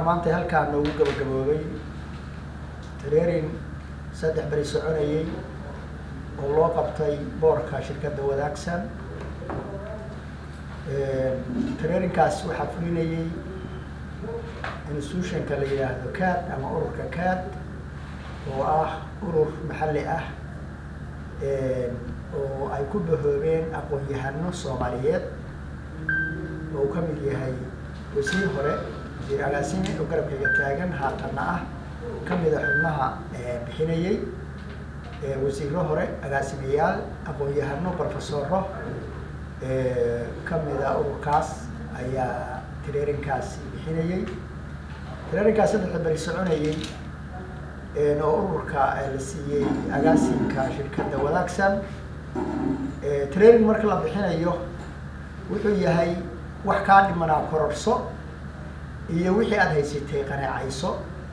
maanta halkaan noogu gabagaboobay training saddex beri soconayay oo loo qabtay boorka shirkadda wadaagsan traininkaas waxaa fulinayay institutionka la yidhaahdo cad ama ururka cad oo ah urur maxalli ah oo ay ku bahoobeen aqoon-yahano soomaaliyeed oo uu ka mid yahay wasiir hore wasiir agaasime oo garabkayga taagan haatanna ah ka mida xubnaha bixinayay wasiiro hore agaasimayaal aqoon-yahano profesoro ka mida ururkaas ayaa traininkaasi bixinayay traininkaas saddexda beri soconayay oo ururka la siiyey agaasinka shirkadda wadaagsan training marka la bixinayo wuxuu yahay wax kaa dhimanaa kororso iyo wixii aada haysatay qanaacayso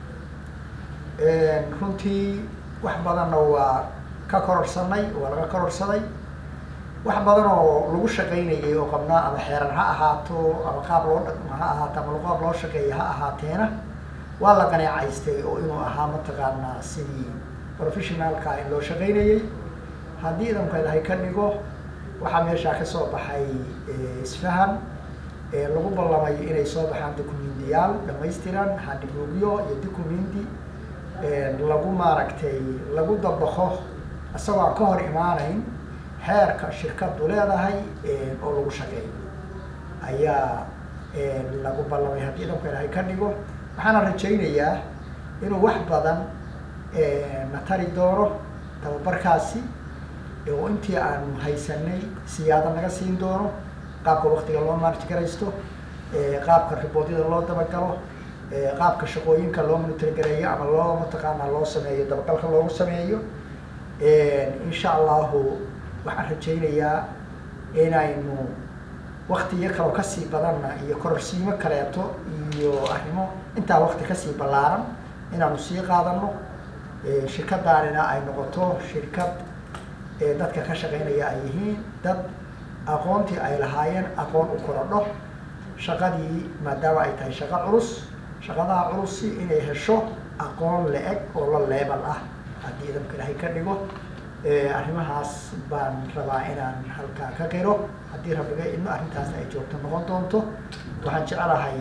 runtii wax badanna waa ka kororsanay waa laga kororsaday wax badan oo lagu shaqaynayay oo qabnaa ama xeeran ha ahaato ama qaab loo dhaqmo ha ahaato ama qaab loo shaqeeya ha ahaateena waa la qaneecaystay oo inuu ahaa mataqaanaa sidii professionalka in loo shaqaynayay haddii idankeedahay ka dhigo waxaa meeshaa kasoo baxay isfahan lagu ballamay inay soo baxaan documendiyaal dhamaystiran handibugyo iyo documendi lagu maaragtay lagu dabaqo isagoo aan ka hor imaanayn xeerka shirkadu leedahay oo lagu shaqeeyo ayaa lagu ballamay haddii idankeedahay ka dhigo waxaana rajaynayaa inuu wax badan na tari doono tababarkaasi oo intii aanu haysanay siyaado naga siin doono qaabka waktiga loo maarji garaysto qaabka riboodyada loo dabagalo qaabka shaqooyinka loo monitorgareeyo ama loo mataqaanaa loo sameeyo dabagalka loogu sameeyo insha allahu waxaan rajaynayaa inaynu waktiyo kaloo kasii badanna iyo kororsiimo kaleeto iyo arrimo intaa wakti kasii ballaaran inaanu sii qaadano shirkadaanina ay noqoto shirkad dadka ka shaqaynaya ay yihiin dad aqoontii ay lahaayeen aqoon u korodho shaqadii maadaama ay tahay shaqo culus shaqadaha culusi inay hesho aqoon la-eg oo la leebal ah haddii idamka ilaahay ka dhigo arrimahaas baan rabaa inaan halkaa ka qiro haddii rabbiga idmo arrintaas ay joogto noqon doonto waxaan jecelahay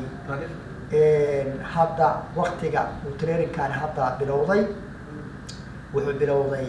hadda waktiga uu traininkaani hadda bilowday wuxuu bilowday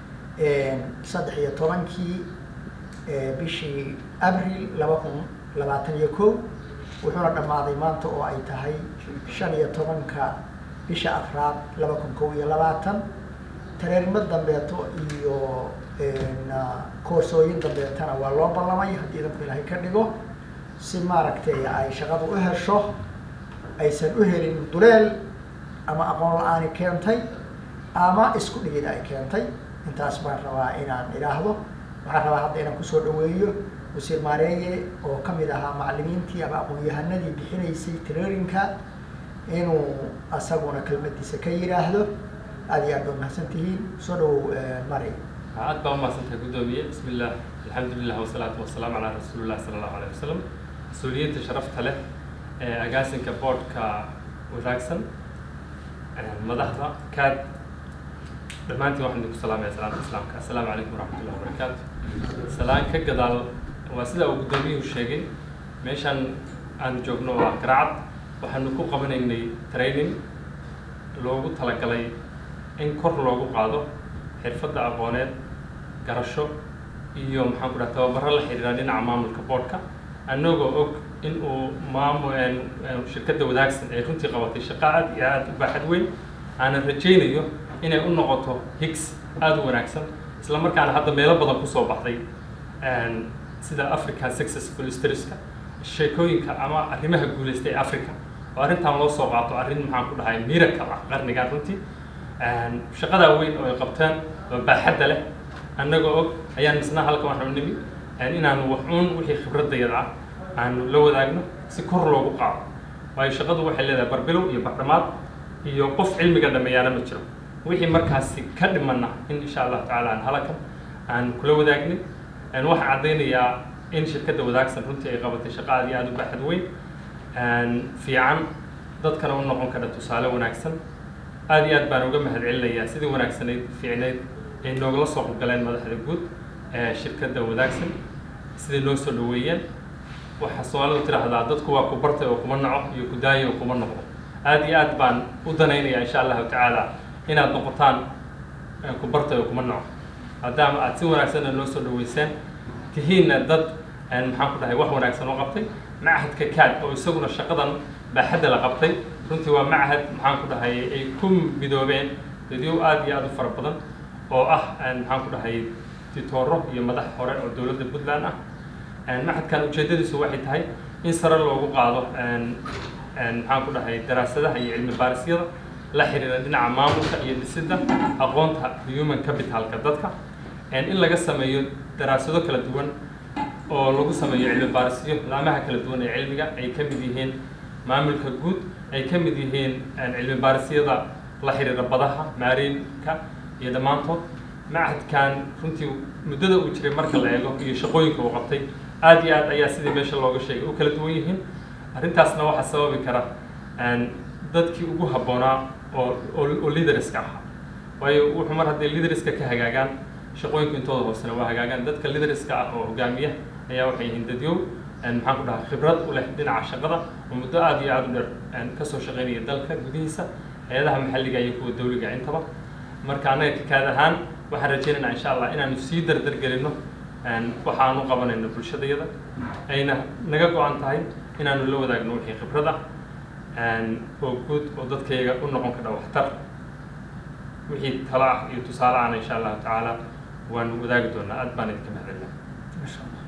saddex iyo tobankii bishii abril laba kun labaatan iyo ko wuxuuna dhammaaday maanta oo ay tahay shan iyo tobanka bisha afraad laba kun kow iyo labaatan tareerimo dambeeto iyo koorsooyin dambeetana waa loo ballamay haddii idanku ilaahay ka dhigo si maaragtay ay shaqadu u hesho aysan u helin duleel ama aqoon la-aani keentay ama isku dhigid ay keentay intaas baan rabaa inaan idhaahdo waxaan rabaa hadda inaan kusoo dhaweeyo wasiir maareeye oo kamid ahaa macalimiintii ama aqoon-yahanadii bixinaysay traininka inuu asaguna kelmadiisa ka yidhaahdo aad iyo aad baa mahadsan tihiin soo dhawow mari aad baa umahadsantahay guddoomiye bismi illah alxamdu lilah wasalaatu wasalaamu calaa rasuuli llah sala allahu alayh wasalam mas-uuliyiinta sharafta leh ee agaasinka boardka wadaagsan madaxda kaad dhammaantiin waxaan idinku salaamaya salaamta islaamka assalaamu calaykum waraxmatullahi wabarakaatu salaan ka gadaal waa sida uu guddoomiyuhu sheegay meeshaan aan joogno waa garacad waxaanu ku qabanaynay training loogu talagalay in kor loogu qaado xirfadda aqooneed garasho iyo maxaan ku dhaha tababaro la xiriira dhinaca maamulka boardka annagoo og in uu maamu shirkadda wadaagsan ay runtii qabatay shaqo aad iyo aada u baaxad weyn aanan rajaynayo inay u noqoto higgs aada u wanaagsan isla markaana hadda meelo badan kusoo baxday sida african successful storieska sheekooyinka ama arrimaha guulaysta ee africa oo arrintan loo soo qaato arrin maxaan ku dhahay miracle ah qarnigan runtii shaqadaa weyn oo ay qabteen oo baaxadda leh annagoo og ayaan misna halkan waxaanu nimi inaanu waxuun wixii khibradayada ah aanu la wadaagno si kor loogu qaado waayo shaqadu waxay leedahay barbilow iyo bardhamaad iyo qof cilmiga dhameeyaana ma jiro wixii markaasi ka dhimana in insha allahu tacaala aan halakan aan kula wadaagnin waxaan caddaynayaa in shirkadda wadaagsan runtii ay qabatay shaqo aad iyo aada u baaxad weyn fiican dadkana u noqon kara tusaale wanaagsan aad iyo aad baan uga mahad celinayaa sidii wanaagsanayd fiicnayd ay noogala soo qobgaleen madaxda guud ee shirkadda wadaagsan siday noo soo dhaweeyeen waxaa soomaalidu tidhaahdaa dadku waa ku bartay oo kuma naco iyo ku daayay oo kuma noqdo aad iyo aad baan u danaynayaa insha allahu tacaala inaad noqotaan ku bartay oo kuma naco maadaama aad si wanaagsanna noo soo dhaweyseen tihiinna dad maxaan ku dhahay wax wanaagsan oo qabtay machadka caad oo isaguna shaqadan baaxadda la qabtay runtii waa machad maxaan ku dhahay ay ku midoobeen dadyo aad iyo aad u fara badan oo ah maxaan ku dhahay titooro iyo madax hore oo dowladda puntland ah machadkan ujeeddadiisu waxay tahay in sare loogu qaado maxaan ku dhahay daraasadaha iyo cilmi baarisyada la xiriira dhinaca maamulka iyo dhisidda aqoonta human capitalka dadka in laga sameeyo daraasado kala duwan oo lagu sameeyo cilmi baarisyo laamaha kala duwan ee cilmiga ay ka mid yihiin maamulka guud ay ka mid yihiin cilmi baarisyada la xiriira badaha maariinka iyo dhammaantood machadkan runtii muddada uu jiray marka la eego iyo shaqooyinka uu qabtay aad iyo aad ayaa sidii meesha looga sheegay u kala duwan yihiin arrintaasna waxaa sababi kara dadkii ugu habboonaa oo oo leaderska ahaa waayo wuxuu mar hadday leaderska ka hagaagaan shaqooyinka intooda hoosena waa hagaagaan dadka leaderska ah oo hogaamiya ayaa waxay yihiin dadyow maxaan ku dhahaa khibrad u leh dhinaca shaqada oo muddo aad iyo aad u dheer kasoo shaqaynaya dalka gudihiisa hay-adaha maxalliga iyo kuwa dawliga intaba marka annaga kakaad ahaan waxaan rajaynaynaa insha allah inaanu sii dardar gelino waxaanu qabanayno bulshadayada ayna naga go-an tahay inaanu la wadaagno wixii khibrad ah oo guud oo dadkayga u noqon kara waxtar wixii talo ah iyo tusaale ahna insha allahu tacaala waanu wadaagi doonaa aad baan idinka mahadcelina masha allah